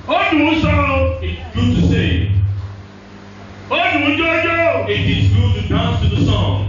ó dùn ún sọ o It's good to say. ó dùn ún jọjọ It is good to dance to the song.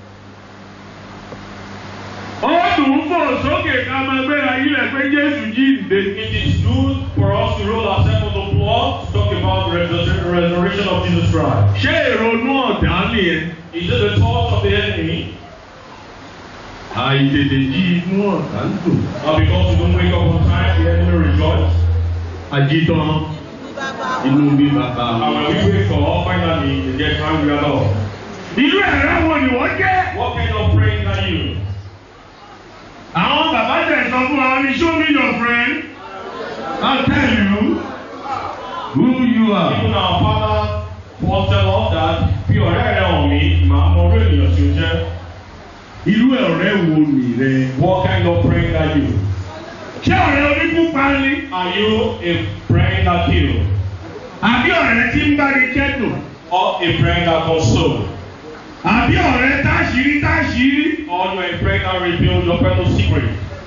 ó dùn ún fò sókè ká máa gbéra yílẹ̀ pé Jésù jíǹde. It is good for us to roll ourselves on the floor to talk about the resur- resurrection of Jesus Christ. ṣé ìrònú ọ̀dà nìyẹn. Is it the thought of the enemy? àìtètè jí inú ọ̀dà ń dùn. Or because you don't wake up on time, the enemy rejoice? àjítọ́ inú bí bàbá And when we wake up, finally, they get angry at all. irú ẹ̀rọ wo ni wọ́n jẹ́. What kind of praying are you? àwọn bàbá tẹ̀ sọ fún wa ní show me your friend. I'll tell you who you are. Even our father Paul tell us that bí ọ̀rẹ́ rẹ̀ hàn mí, màá mọ orí ènìyàn tí ó jẹ́. irú ọ̀rẹ́ wo ni rẹ. What kind of praying are you? ṣé ọ̀rẹ́ oníkúpa ni. Are you a praying that kill? àbí ọ̀rẹ́ tí ń bá ní kẹ́dùn. Or a praying that console? àbí ọ̀rẹ́ táṣìírí táṣìírí. Or you are a praying that reveal your personal secret?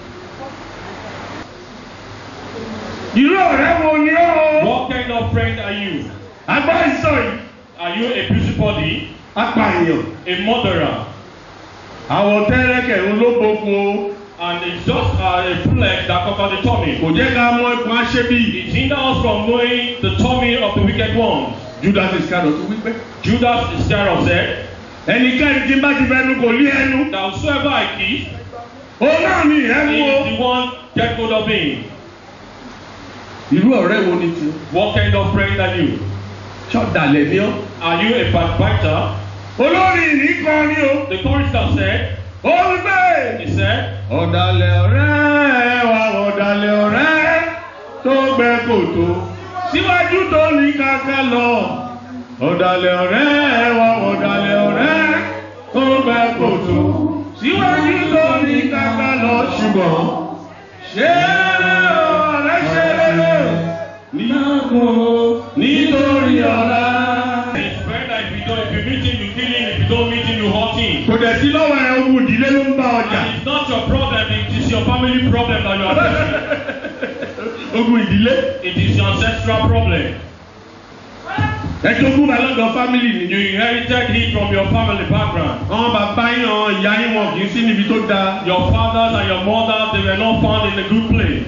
irú ọ̀rẹ́ wo ni ó. What kind of friend are you? agbá ìsọ yìí. Are you a busybody? apààyàn. A murderer? àwọ̀ tẹ́rẹ̀kẹ̀ ń ló gbogbo. And it's just uh, a flesh that covers the tummy. kò jẹ́ ká mọ ikùn aṣẹ́bí. It hinders us from knowing the tummy of the wicked ones. Judas Iscariot wípé. Judas Iscariot said, ẹnikẹ́ni tí bá ti fẹnu kò lé ẹnu. That whosoever I kiss, òun náà ni ẹnu he o. is the one get hold of him. irú ọ̀rẹ́ wo ni ti. What kind of friend are you? ṣọ́dàlẹ̀ ni ọ́. Are you a backbiter? olórí ìní kan ni o. The chorister said, ó ń gbé. he said, ọ̀dàlẹ̀ ọ̀rẹ́ wa ọ̀dàlẹ̀ ọ̀rẹ́ tó gbẹ kòtò síwájú tó ní kàkà lọ. ọ̀dàlẹ̀ ọ̀rẹ́ wa ọ̀dàlẹ̀ ọ̀rẹ́ tó gbẹ kòtò síwájú tó ní kàkà lọ. ṣùgbọ́n ṣé ọ̀rẹ́ ṣe rere nígbàgbọ́ nítorí ọ̀la. His friend that if you don't, if you meet him, you kill him. If you don't meet him, you hurt him. kò dẹ̀ sí lọ́wọ́ ẹ̀ ogun ìdílé ló ń bá ọjà. And it's not your problem, it is your family problem that you are facing. ogun ìdílé. It is your ancestral problem. ẹ jogún bá lọ́dọ̀ fámìlì ni. You inherited it from your family background. àwọn bàbá yín àwọn ìyá yín wọn kì í sí níbi tó dáa. Your fathers and your mothers, they were not found in a good place.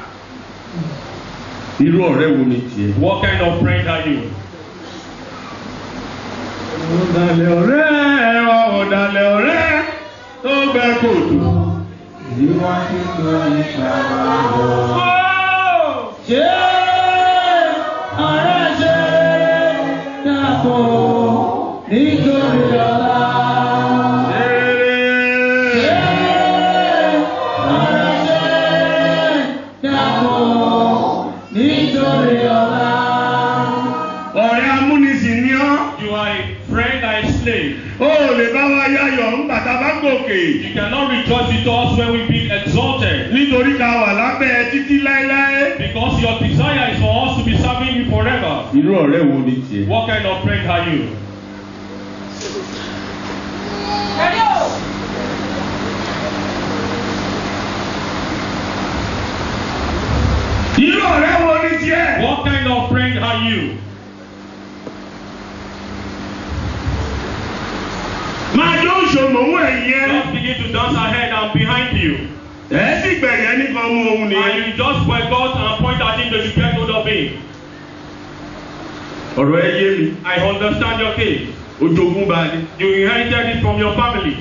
irú ọ̀rẹ́ wo ni tiẹ̀. What kind of friend are you? ọ̀dàlẹ̀ ọ̀rẹ́ wa ọ̀dàlẹ̀ ọ̀rẹ́ tó gbẹ kòtò. Ṣé ọ̀rẹ́ ṣe dàpọ̀ nítorí ọ̀la? Ṣé ọ̀rẹ́ ṣe dàpọ̀ nítorí ọ̀la? ọ̀rẹ́ amúnisìn ni ọ́. You are a friend and a slave. ó lè bá wa yáyọ̀ ńgbà tá a bá gòkè. You cannot rejoice with us when we be exalted. nítorí ká wà lábẹ́ títí láéláé. Because your desire is for us to be serving you forever. irú ọ̀rẹ́ wo ni tiẹ̀. What kind of friend are you? irú ọ̀rẹ́ wo ni tiẹ̀. What kind of friend are you? máa jó ìṣòmò owó ẹ̀yìn ẹ. Just begin to dance ahead and behind you. ẹ sì gbẹ̀yẹ nìkan mú ohun And nìyẹn. you just boycott and point at him that you get hold of him. ọ̀rọ̀ ẹ yé mi. I understand your case. ojogún bá ní. You inherited it from your family.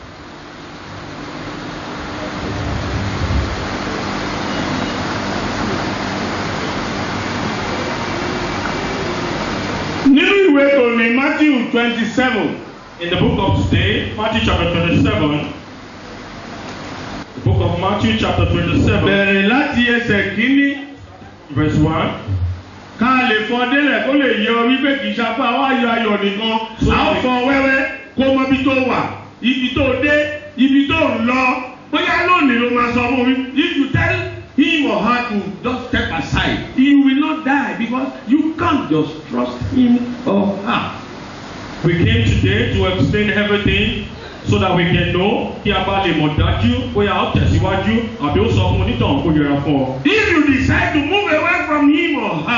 nínú ìwé tòní matthew twenty seven In the book of today, Matthew chapter 27, the book of Matthew chapter 27, bẹ̀rẹ̀ láti ẹsẹ̀ kínní verse 1. ká lè fọ délẹ̀ kó lè yẹ ọ wípé kì í ṣapá wá yọ ayọ̀ nìkan a ó fọ wẹ́wẹ́ kó mọ ibi tó wà ibi tó dé ibi tó ń lọ bóyá lónìí ló máa sọ fún mi if you tell him or her to just step aside he will not die because you can't just trust him or her. We came today to explain everything so that we can know kí a bá lè mọ̀ dájú bóyá ó tẹ̀síwájú àbí ó sọ fún onítàn kó yẹra fún ọ. if you decide to move away from him or her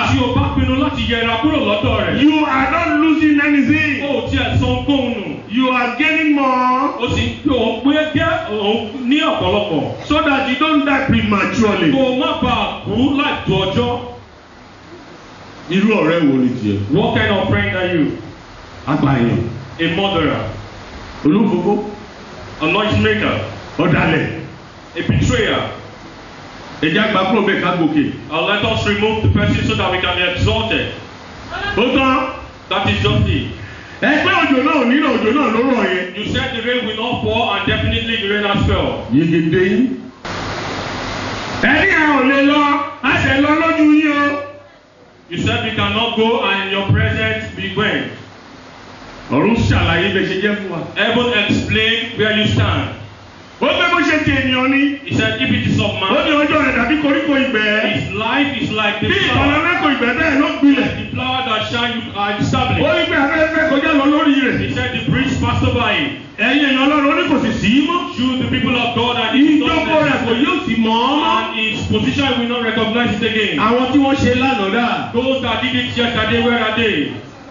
láti yẹra kúrò lọ́dọ̀ rẹ̀. You are not losing anything. ó tiẹ̀ san gbóhùn nù. You are gaining more ó sì ń pè ó pé gẹ́ òun ní ọ̀pọ̀lọpọ̀. so that you don't die prematurely. kó o má bàa kú láì tó ọjọ́. Irú ọ̀rẹ́ wo ni tiẹ̀? what kind of friend are you? Apààyàn, a murderer olúfogó, a noise maker ọ̀dàlẹ̀. a betrayer. Ẹja gba kúrò bẹ́ẹ̀ ká gòkè. Uh, let us remove the person so that we can be exalted. Ó tán. That is just it. Ẹgbẹ́ òjò náà ò nílò òjò náà ló rọ̀ yẹn. You said the rain will not fall and definitely the rain has fell. Yegede yín. Ẹni à ò lè lọ, a ṣẹ̀ lọ lójú yín o. You said we cannot go and in your presence we went. Ọ̀run ṣàlàyé bẹ́ẹ̀ ṣe jẹ́ fún wa. Heaven explain where you stand. Ó pé bó ṣe ti ènìyàn ni. He said if it is of Ó ní man, ọjọ́ rẹ̀ dàbí koríko ìgbẹ́. his life is like the Bí ìtọ́lá flower. mẹ́kọ̀ọ́ ìgbẹ́ bẹ́ẹ̀ ló gbilẹ̀. The flower that shine you are Ó established. ní pé afẹ́fẹ́ kọjá lọ lórí rẹ̀. He said the breeze passed over him. Ẹ̀yin èèyàn ọlọ́run ó ní kò sì sí í mọ́. You the people of God and his Ìjókòó rẹ̀ kò yóò sì mọ̀ ọ́ mọ́. and his position will not recognize it again. Àwọn tí wọ́n ṣe lánàá dà. Those that did it yesterday, where are they?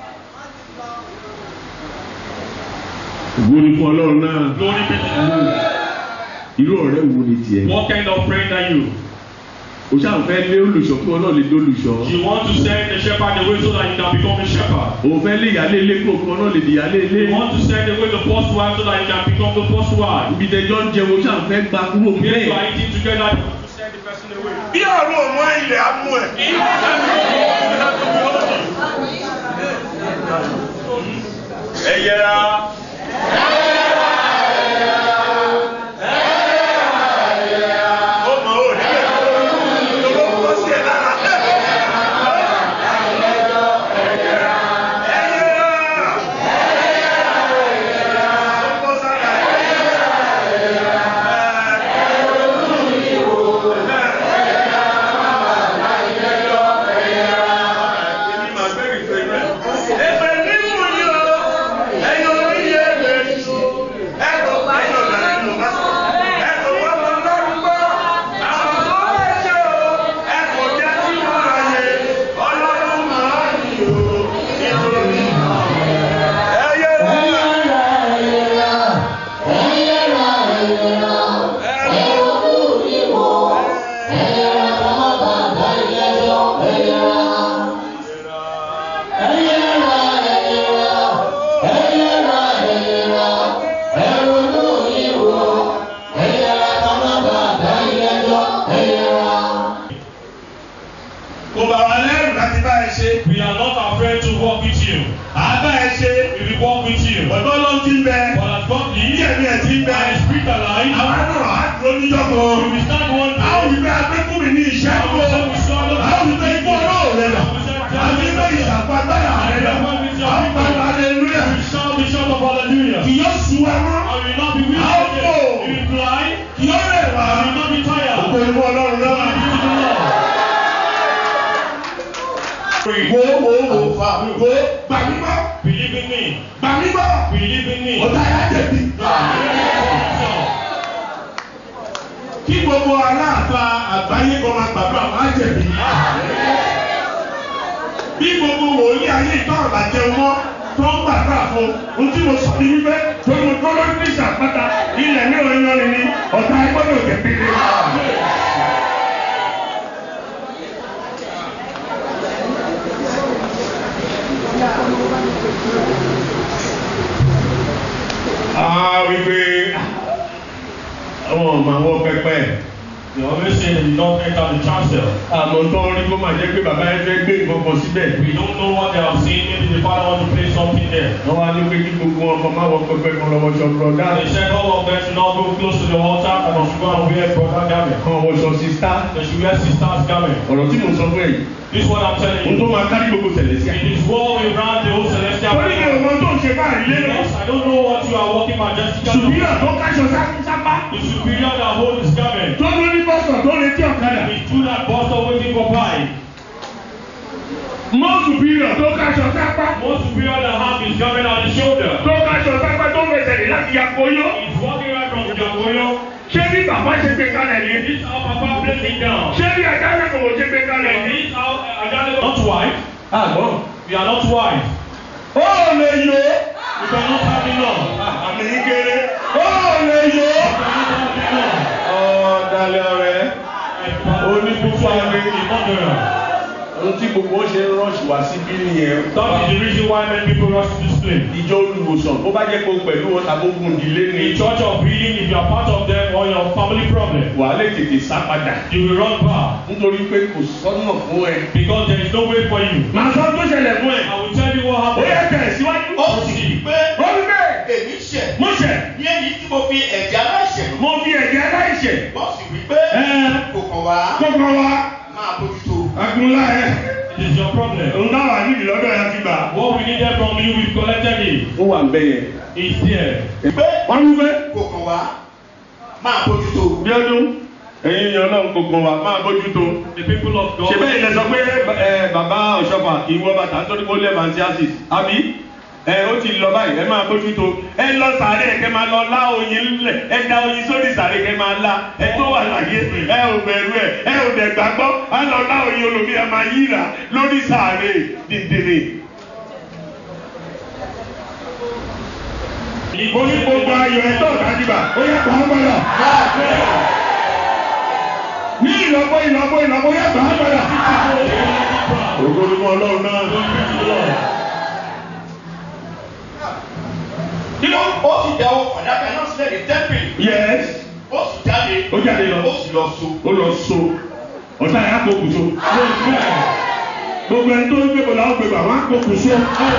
Ògo ni fún ọlọ́run náà. Glory be to you. Irú ọ̀rẹ́ wo ni tiẹ̀? What kind of friend are you? O ṣáà fẹ́ lé olùṣọ́ kí wọn náà lè dé olùṣọ́. You want to send the shepherd away so that you can become a shepherd. O fẹ́ lé ìyálé ilé kúrò kí wọn náà lè di ìyálé ilé. You want to send away the first wife so that you can become the first wife. Ibi tẹjọ́ ń jẹun o ṣáà fẹ́ gba kúrò If you bẹ́ẹ̀. are eating together, you want to send the person away. Bí ọ̀run ọmọ ilẹ̀ á mú ẹ̀. Ẹ yẹra. Ó mọ̀ ọ́ níbẹ̀. Lọ́wọ́ kọ́ sí ẹ lára. Ẹ yẹra. Ó kọ́ sára ẹ̀. Èmi máa gbé ìfẹ́ rẹ̀. Èpè nínú yìí o, ẹ̀yin orí yẹ èpè ṣu. Ẹ̀rọ ẹ̀yin ọ̀gá nínú bá sọ. Ẹ̀rọ wọn lọ lọ́rùn gbọ́. Àwọn tó lè ṣe o, ẹ̀kọ́ jẹ́ tí wọ́n rà yẹ. Ọlọ́run máa ń yìí o, nítorí. Ẹyẹ kò bà wá lẹ́rù láti bá ẹ ṣe. We are not afraid to walk with you. Àbá ẹ ṣe. We will walk with you. Ọ̀dọ́ ló ti ń bẹ. But as God Bí lives, ẹ̀mí ẹ̀ ti ń bẹ. and His Spirit alive, Àwọn náà á dúró níjọ́ we kan. will stand one day. Àwọn ìgbé agbẹ́kùn mi ní iṣẹ́ kó. Àwọn ìgbé ikú ọlọ́run rẹ̀ lọ. Àbí ilé ìṣàpá táyà rẹ̀ lọ. Àwọn pàtó aleluya. We shout the shout of hallelujah. Kì yóò sùn wá mọ́. I will not be weary. How again. so? We will fly. Kì yóò rẹ̀ wá. I will not be tired. Ògo ìwọ ọlọ́run náà. Free. Wo wo wo fa wo gbà mí mọ́. Believe in me. Gbà mí mọ́. Believe in me. Ọ̀tá yà jẹ̀bi. Kí gbogbo aláàfáà àgbáyé kan máa gbàgbọ́ àwọn àjẹ̀bí. Bí gbogbo wòlíì ayé ìtọ́ àbàjẹ́ wọn tó ń gbàgbọ́ fún un tí mo sọ ní wípé tó mo tó lórí ní ìṣàpáta ilẹ̀ ní òun yan ni ni ọ̀tá ẹgbọ́dọ̀ jẹ̀bi ni. Ah, wípé àwọn ọmọ àwọn pẹpẹ. They always say that you don't enter the chancel. àmọ́ tó ń rí kó máa jẹ́ pé bàbá yẹn fẹ́ gbé nǹkan kan síbẹ̀. We don't know what they have seen. Maybe the father wants to place something there. wọ́n wá ní pé kí gbogbo wọn kan máa wọ pẹpẹ kan lọ́wọ́ sọ bùrọ̀dá. They said all of them should not go close to the altar and they should go and wear brother garment. kan wọ sọ sísá. They should wear sister's garment. ọ̀rọ̀ tí mo sọ fún ẹ yìí. This is what I'm telling ohun tó you. máa kárí gbogbo tẹ̀lé sí. It is war around the whole celestial torí mi ò kingdom. mọ tó ń ṣe báyìí lé lọ. Because I don't know what you are walking majestically. superior tó káṣọ sápá. The superior that holds his garment. tó ló ní bọ́sọ̀ tó retí ọ̀kadà. He threw that bus waiting for pride. mọ́ superior tó káṣọ sápá. More superior that have his garment on his shoulder. tó káṣọ sápá tó fẹsẹ̀ lé láti yàgò yó. He's walking right from Jagoyo. ṣé bí bàbá ṣe gbé kalẹ̀ ni. This is how Papa placed it down. ṣé bí ajá rẹ̀ kò wò ṣe gbé kalẹ̀ And ni. this is how Ajale not white. àgbọ̀n. We are not wise. ó lè yó. We cannot have enough. àmì yín kéré. ó lè yó. We cannot have enough. ọ̀dàlẹ̀ ọ̀rẹ́. Onípupa ni. Ìmọ̀dọ̀rọ̀. ohun tí gbogbo ó ṣe ń rọ́ọ̀ṣì wá síbí nìyẹn. That is the reason why many people rush to this place. ìjọ olùwòsàn bó bá jẹ́ pé o pẹ̀lú wọn tàbí ogun ìdílé ni. In church of healing, if you are part of them or your family problem, wàá lè tètè sá padà. you will run back nítorí pé kò sọ́nà fún ẹ. because there is no way for you. màá sọ tó ṣẹlẹ̀ fún ẹ. I will tell you what ó yẹ happened. tẹ̀ síwájú. ó sì rí i pé ó ní bẹ́ẹ̀. èmi ṣẹ̀ mo ṣẹ̀. ní èyí tí mo fi ẹ̀jẹ̀ aláìṣẹ̀ lò. mo fi ẹ̀jẹ̀ aláìṣẹ̀. ó sì rí i pé ẹ kò kàn wá kókó wa. máa bójútó. agunlá ẹ. It is your problem. òun náà wà nídìí lọ́dọ̀ ẹ ti gbà. What we needed from you, we've collected it. ó wà ń bẹ yẹn. It's there. pé wọ́n wí pé. kò kàn wá máa bójútó. bí ọdún ẹ̀yin yan náà gbogbo wa máa bójútó. The people of God. ṣe bẹ́ẹ̀ ilẹ̀ sọ pé ẹ bàbá ọ̀ṣọ́fà kì í wọ́ bàtà nítorí pé ó lẹ́ẹ̀mà sí àṣìṣ àbí ẹ ó ti lọ báyìí ẹ máa bójútó ẹ lọ sàárẹ̀ kẹ máa lọ lá oyin lẹ̀ ẹ da oyin sórí sàárẹ̀ kẹ máa lá ẹ tó wà láyé ẹ ò bẹ̀rù ẹ ẹ ò dẹ̀ gbàgbọ́ ẹ lọ lá oyin olómi ẹ máa yíra lórí sàárẹ̀ dìndìnrì. mo ní gbogbo ayọ̀ ẹ̀ tó dájúbà ó yẹ kó gbọ́dọ̀. ní ìlọ́gbọ́ ìlọ́gbọ́ ìlọ́gbọ́ yẹ kó gbọ́dọ̀. ògo ni mo ọlọ́run náà. kí ló ó sì dá owó fàdákà náà sílẹ̀ ní tẹ́ḿpìlì. yes ó sì jáde. ó jáde lọ. ó sì lọ so. ó lọ so ọ̀tá yà á kó kùsọ. gbogbo ẹni tó ń gbé bọ̀dọ̀ àwọn gbégbà wọn á kó kùsọ.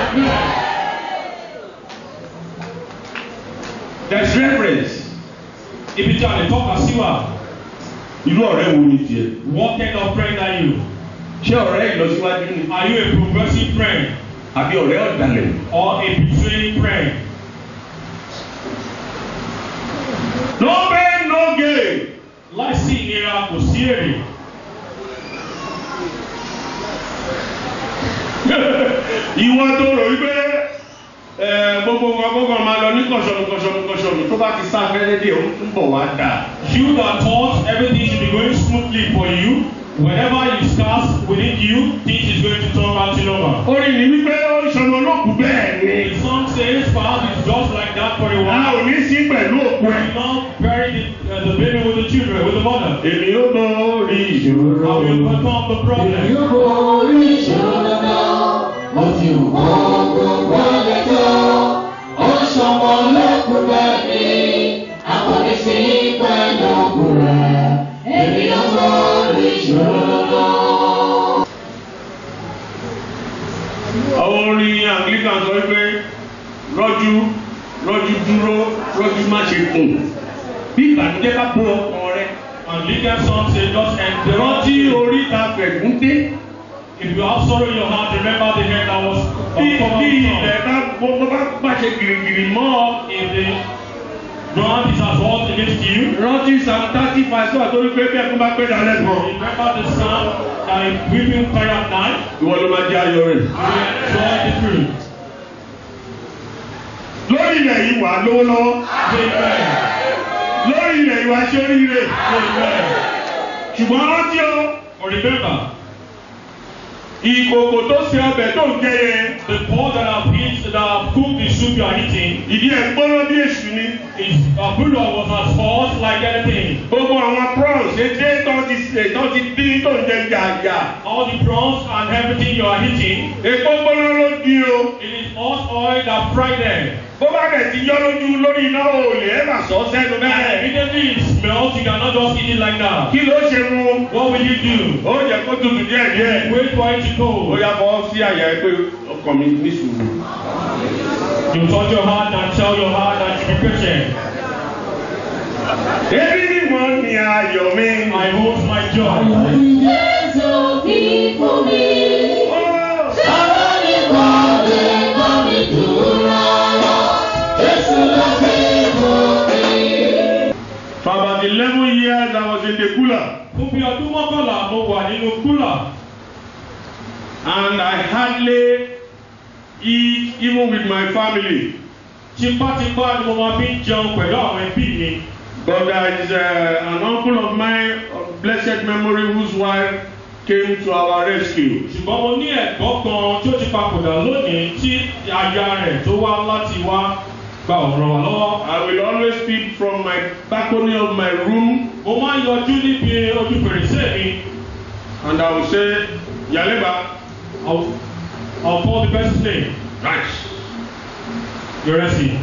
there is reference. Ibi tí a lè tọ́ka sí wa, irú ọ̀rẹ́ wo ni tiẹ̀. what kind of friend are you? ṣé ọ̀rẹ́ ìlọsíwájú ni. Are you a progressive friend àbí ọ̀rẹ́ ọ̀dàlẹ̀. or a betraying friend? no pain no gain. Láìsí ìnira kò sí èrè. ìwọ tó rò wípé ẹ, gbogbo nǹkan gbogbo máa lọ ní kọ̀ṣọ̀nù kọ̀ṣọ̀nù kọ̀ṣọ̀nù tó bá ti sá fẹ́rẹ́ díẹ̀ ó ń bọ̀ wá dà. You that thought everything should be going smoothly for you, whenever you start within you, things is going to turn out in over. orin ní wípé ó ń ṣọmọ olókùú bẹ́ẹ̀ ni. The song says, perhaps it's just like that for a a while. ò ní sí pẹ̀lú òkú ẹ̀. You now bury the, uh, the baby with the children, with the mother. èmi ó borí I ìṣòro. will overcome the problem. Yóò borí ìṣòro náà, mo ti wò ó gbogbo lẹ́jọ́. Ó ń ṣọmọ lókun bẹ́ẹ̀ ni, àkọ́ni sí pẹ̀lú ògùn rẹ̀. Èmi yóò borí ìṣòro náà. àwọn orin anglican sọ wípé rọ́jú rọ́jú dúró rọ́jú má ṣe kùn. bí ìbànújẹ́ bá bó ọkàn rẹ. And legal song says, just endure. rántí oríta fẹ̀gún dé. If you have sorrow in your heart, remember the hand that was bí upon bí the ilẹ̀ sun. bá gbogbo bá bá ṣe gìrìgìrì mọ́ ọ. If the ground is as hot against you, rántí psalm thirty five sọ́wọ́ torí pé bí ẹkún bá pé dalẹ̀ kan. remember the sun that is weeping cry at night, ìwọ ló máa jẹ́ ayọ̀ rẹ̀. you will enjoy the fruit. lórí ilẹ̀ yìí wà lówó lọ́wọ́. Amen. lórí ilẹ̀ yìí wà ṣe oríire. Amen. ṣùgbọ́n rántí o. But remember, ìkòkò tó ṣe ọbẹ̀ tó ń jẹ yẹn. the pot that have eaten, that have cooked the soup you are eating, ìdí ẹ̀ gbọ́dọ̀ bí èṣù ni. is a bullet was as hot like anything. gbogbo àwọn prawns èdè tó ti ṣe tó ti dín tó ń jẹ jàjà. All the prawns and everything you are eating, èpo gbọ́dọ̀ ló di o. it is hot oil that fried them. bó bá bẹ̀ ti yọ lójú lórí iná o lè ẹ̀ bà sọ sẹ́nu And bẹ́ẹ̀. immediately it smells, you cannot just eat it like that. kí ló ṣe mu. What will you do? ó jẹ kó tutù díẹ̀ díẹ̀. Wait for it to ó cool. yá bọ́ sí àyà ẹ pé ọkàn mi ní sùúrù. You touch your heart and tell your heart that you be patient. èmi ni mo ní ayọ̀ mi. I hold my joy. Jésù fi fún mi. Ó, Sọ̀rọ̀ nìkan lè kọ́ mi dúró. Jésù ló fi fún mi. For about eleven years I was in the cooler Fún bí ọdún mọ́kànlá mo wà nínú kúlà. and I hardly eat even with my family. Tipátipá ni mo máa fi ń jẹun pẹ̀lú àwọn ẹbí mi. But there is uh, an uncle of mine of blessed memory whose wife came to our rescue. ṣùgbọ́n mo ní ẹ̀gbọ́n kan tí ó ti papòdà lónìí tí aya rẹ̀ tó wá láti wá gba ọ̀rọ̀ wà lọ́wọ́. I will always speak from my balcony of my room mo máa ń yọjú níbi ojú fèrèsé mi. and I will say, Yaleba, I'll, I'll call the person's name. right. Yoresi.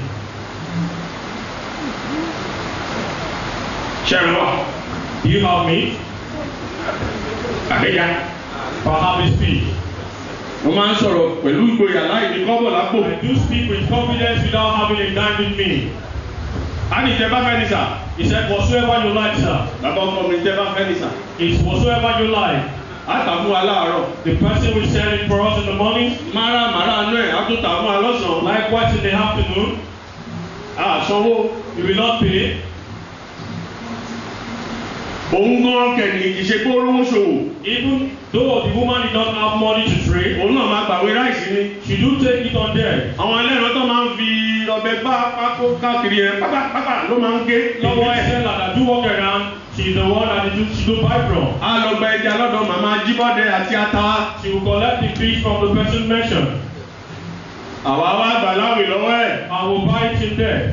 Ṣẹ̀rọ, Do you have me? àbẹ̀yà. Perhaps speak. Mo máa ń sọ̀rọ̀ pẹ̀lú ìgboyà láì ní kọ́bọ̀ lápò. I do speak with confidence without having a dime with me. A ní ìjẹba fẹ́ ni sà. He said, whatsoever you like, sir. Bàbá ọkọ mi ìjẹba fẹ́ ni sà. It's whatsoever you like. A tà fún wa láàárọ̀. The person will sell it for us in the morning. Mara màrá anú ẹ̀ á tún tà fún wa lọ́sàn-án. Likewise in the afternoon. A sanwó. You will not pay. Òun gan kẹ̀lì kì í ṣe pé ó rówó ṣòwò. Even though the woman did not have money to trade, Òun náà máa gbàwé ráìsì ni. she do take it on there. Àwọn ẹlẹ́ran tó máa ń fi ọbẹ̀ gbá pákó káàkiri yẹn pápápápá ló máa ń gé The lọ́wọ́ big ẹ̀. seller that do walk around, she's the one that do, she do buy from. A lọ gba ẹja lọ́dọ̀ màmá Jíbọ́dé àti ata. She will collect the fish from the person mentioned. Àwa wá gbà láwìn lọ́wọ́ ẹ̀. I will buy it in there.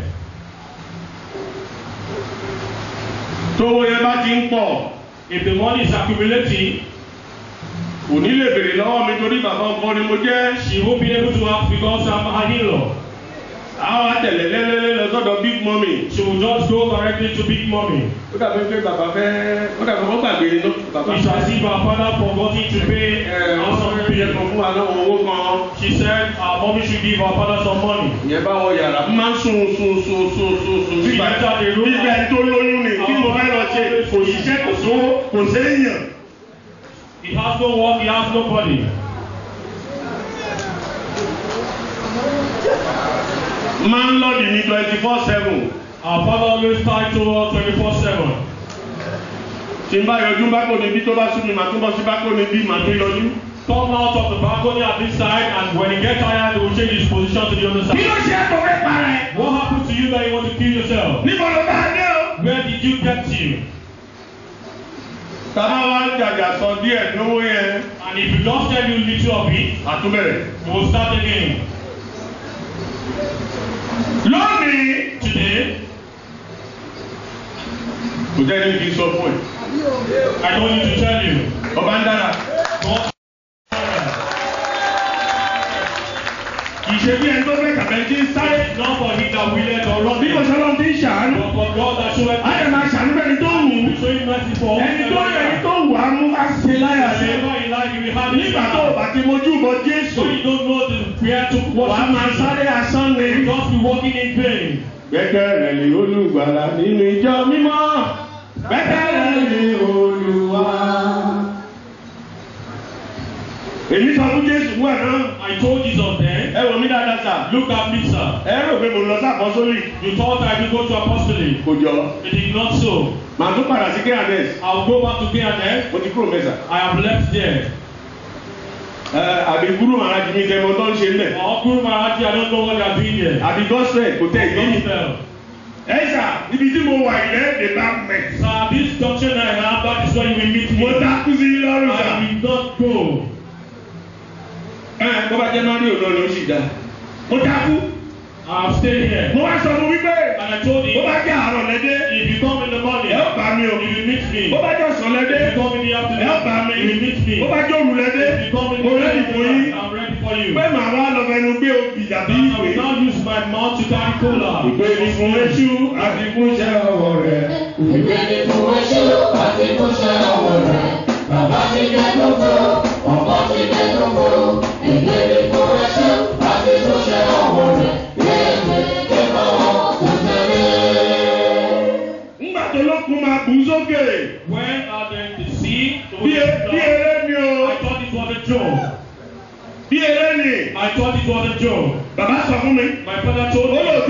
Tówó yẹn bá ti ń pọ̀. If the money is accumulating, Kò ní lè béèrè lọ́wọ́ mi torí bàbá ọkọ ni mo jẹ́. she won't be able to ask because I'm her in-law. Àwọn àtẹ̀lẹ̀ lẹ́lẹ́lẹ́ lọ sọ́dọ̀ big mummy. She will just go directly to Big Mommy. Ó dàbí pé bàbá fẹ́ ó dàbí wọ́n gbàgbé ni bàbá It's as if her father forgotten to pay Ẹ her some wọ́n yẹ bill. kan fún wa náà owó kan. She said her mommy should give her father some money. Ìyẹn bá wọ yàrá. Mo máa ń sun sun sun sun sun sun. She entered the room. Bíbẹ̀ tó lóyún ni kí mo fẹ́ lọ ṣe kò ṣiṣẹ́ kò sówó kò séèyàn. He has no work, he has nobody. Máa ń lọ́ọ̀dì ní twenty four seven. Our father always tied to her 24-7. Tí n bá yọjú bákò níbí tó bá sún mi, màá tún bọ́ sí bákò níbí, màá tún yọjú. Come out of the balcony at this side and when he gets tired, he will change his position to the other Kí side. ló ṣe é tó fẹ́ parẹ́? What happened to you that you want to kill yourself? Níbo ló bá dé o? Where did you get to? Tàbá wá ń jàjà sọ díẹ̀ lówó yẹn. And if you just tell you little of it, Àtúbẹ̀rẹ̀. you will start again. Lónìí. Today, Kò jẹ́ ní kí n sọ fún ẹ. I don't need to tell you. Ọba ń dára. God Kì í ṣe bí ẹni tó fẹ́ kàbẹ́ tí ń sáré. is not for him that willeth or Bí kò runneth, sọ́lọ́ ti ń ṣàánú. but for God that showeth Á yẹ máa ṣàánú bẹ́ni tó wù ú. mercy. Showing mercy for Ẹni tó yẹ ẹni tó wù á mú ká ṣe láyà lé. Whatever in life you will have Nígbà tó o bá ti mojú bọ Jésù. So you don't know the prayer to Wà á worship máa Jesus. sáré asán ni. You just be walking in vain. Gbẹ́kẹ̀rẹ̀ lé olùgbàlà nínú ìjọ mímọ́. Gbẹ́kẹ̀rẹ̀ lé Olúwa. Èmi sọ fún Jésù wà náà. I told Jesus then, Ẹ wò mí dáadáa sà. look at me, sir. Ẹ rò pé mo lọ sí àpọ́sólì. You thought I would go to apostolic. Kò jọ. It is not so. Màá tún padà sí Kéhànẹ́s. I'll go back to KNF. Mo ti kúrò mẹ́sà. I have left there. Ẹ àbí gúrú màá jì mí kẹ́ mo tó ń ṣe nílẹ̀. Our Guru Maharaji, I don't know what they are doing there. Àbí gọ́sẹ̀ kò tẹ̀ ìdí mi. Gospel. Ẹ sà níbi tí mo wà ilẹ̀ èdè bá mẹ̀. Sir, this junction I have, that is where you will meet me. Mo dákú sí lọ́rùn sà. I will not go. Ẹ bó bá jẹ́ Máríò náà ló sì dá. Mo dákú. I have stayed here. Mo wá sọ fún wípé And I told bó him, bá jẹ́ àárọ̀ lẹ́dẹ́. if you come in the morning, Ẹ ó bá mi o. you will meet me. Bó bá jẹ́ ọ̀sán If lẹ́dẹ́. you come in the Ẹ ó afternoon, bá mi. you will meet me. Bó bá jẹ́ òru lẹ́dẹ́. If you come in Mo the rẹ́dì fún yín. afternoon, I'm ready for you. Pé màá wá lọ fẹnu gbé obì tàbí I ìwé. will not use my mouth to carry cola. Ìgbé ni fún Eṣú àti fún iṣẹ́ ọwọ́ rẹ̀. Ìgbé ni fún Èṣù àti fúnṣẹ́ ọwọ́ rẹ̀. Bàbá ti dé gbogbo, ọmọ ti dé gbogbo. Ìgbé ni fún Èṣù àti fúnṣẹ́ ọwọ́ rẹ̀. Léèwé kíkọ́ kò tẹ̀lé. Ńgbà tó lókun máa bù ú sókè. When are they the sea? the Bí e- ocean bí flood? eré ni o. I thought it was a joke. Bí eré ni. I thought it was a joke. Bàbá sọ fún mi. My father told Ó lò me